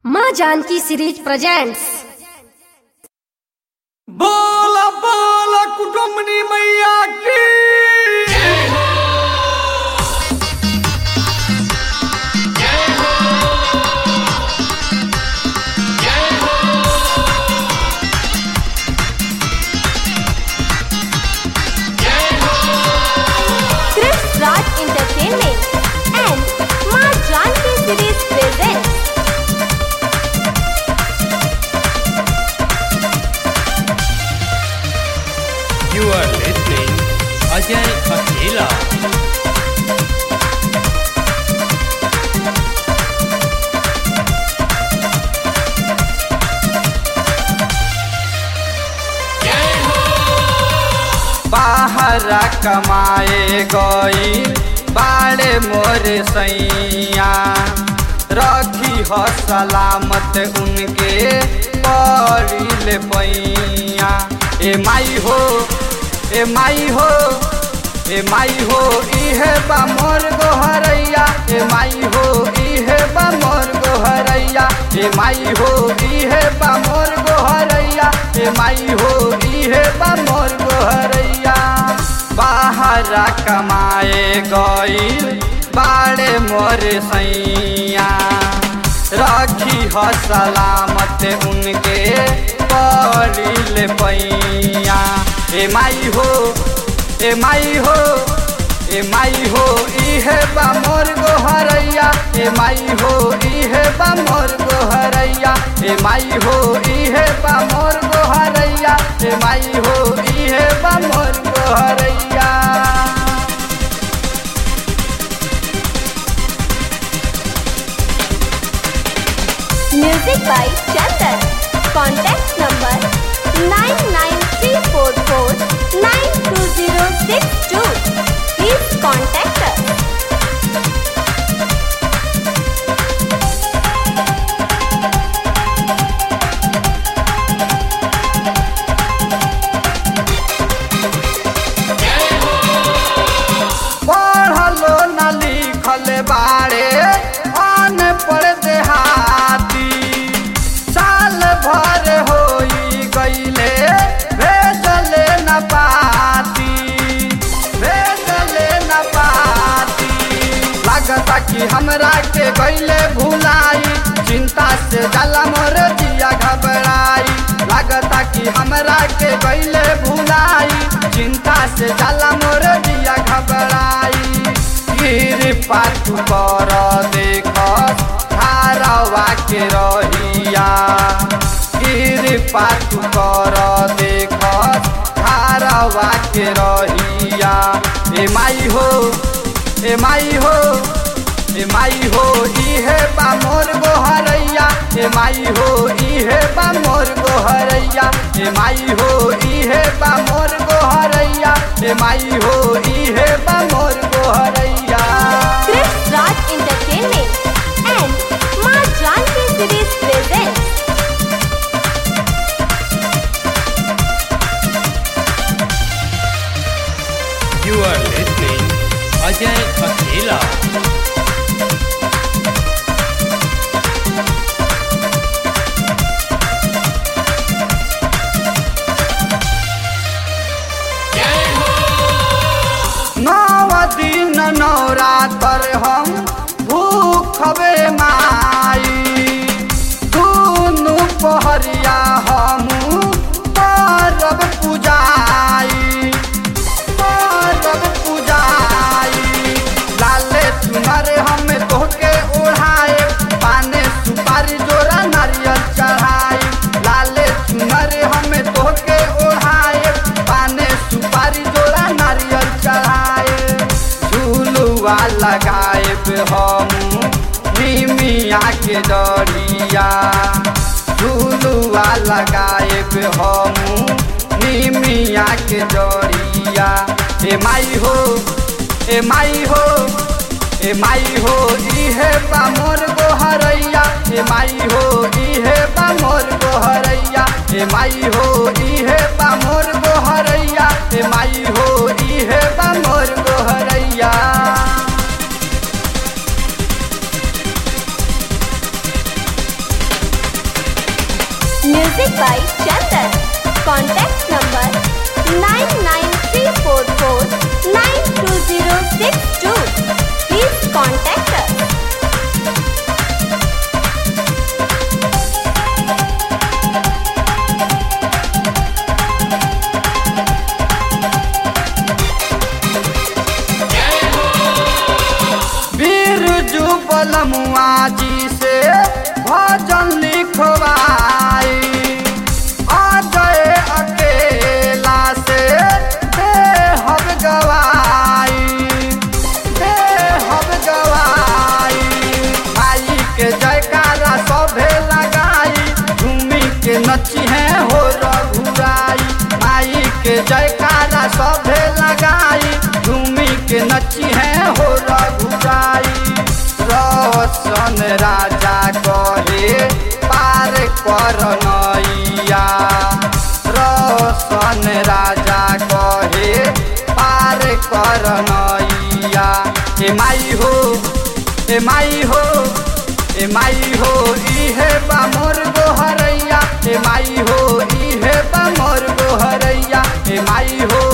माँ Janki series presents बोला बोला कुटुंबनी मैया की Chris Raj Entertainment and माँ Janki series presents You are listening Ajay Akela. बाहरा कमाए गई बाड़े मोरे सैया रखी हो सलामत उनके पड़िल पैया ए माई हो ए माई हो ए माई हो इहे बा मोर गोहरैया ए माई हो इहे बा मोर गोहरैया ए माई हो इहे बा मोर गोहरैया ए माई हो इहे बा मोर गोहरैया बाहरा कमाए गईल बाड़े मोर सैया रखी हो सलामत उनके पड़िल पैया ए माई हो ए माई हो ए माई हो इहे बा मोर गोहरैया ए माई हो इहे बा मोर गोहरैया ए माई हो इहे बा मोर गोहरैया ए माई हो इहे बा मोर गोहरैया music by Chandan contact number 9934492062 please contact us पढ़लो न लिखल बाड़े अनपढ़ देहाती साल भर होई गईले भेजले न पाती भेजले न पाती लागता कि हमरा के गईले भुलाई चिंता से जला मोर दिया घबराई लागता कि हमरा के गईले भुलाई चिंता से जला मोर दिया घबराई कृपा तू कर देख धारवा के रहिया कृपा तू कर देख धारवा के रहिया ए माई हो ए माई हो ए माई हो इहे बा मोर गोहरैया ए माई हो इहे बा मोर गोहरैया ए माई हो इहे बा मोर गोहरैया ए माई हो इहे बा मोर गोहरैया Chris Raj Entertainment and माँ Janki series presents You are listening Ajay Akela. नव दिन नवरातर हम भूखबे माई दुनु पहरिया हमू परब पूजाई परब पूजाई लाले तुम्हारे हम तोहके ओढ़ाए पाने सुपारी जोरा नारियल चढ़ाई लाले तुम्हारे हम तोहके ओढ़ाए पाने सुपारी जोरा नारियल चढ़ाए झूलुआ लगाए हम निमिया के डरिया झूलुआ लगाए हम निमिया के डरिया ए माई हो ए माई हो ए माई हो इहे बा मोर गोहरैया ए माई हो इहे बा मोर गोहरैया ए माई हो इहे बा मोर गोहरैया ए माई हो इहे बा मोर गोहरैया Music by Chandan. Contact number 99344-92062. Please contact us. Birju बलमुआ जी से भजन लिखवाई अजय अकेला से बेहब गवाई बेहब गवाई भाई के जयकारा सभे लगाई झूमी के नची है हो रघुराई माई के जयकारा सभे लगाई झूमी के नची है हो रघुराई रोशन राजा कहे पार कर नैया रोशन राजा कहे पार कर नैया ए माई हो ए माई हो ए माई हो इहे बा मोर गोहरैया ए माई हो इहे बा मोर गोहरैया ए माई हो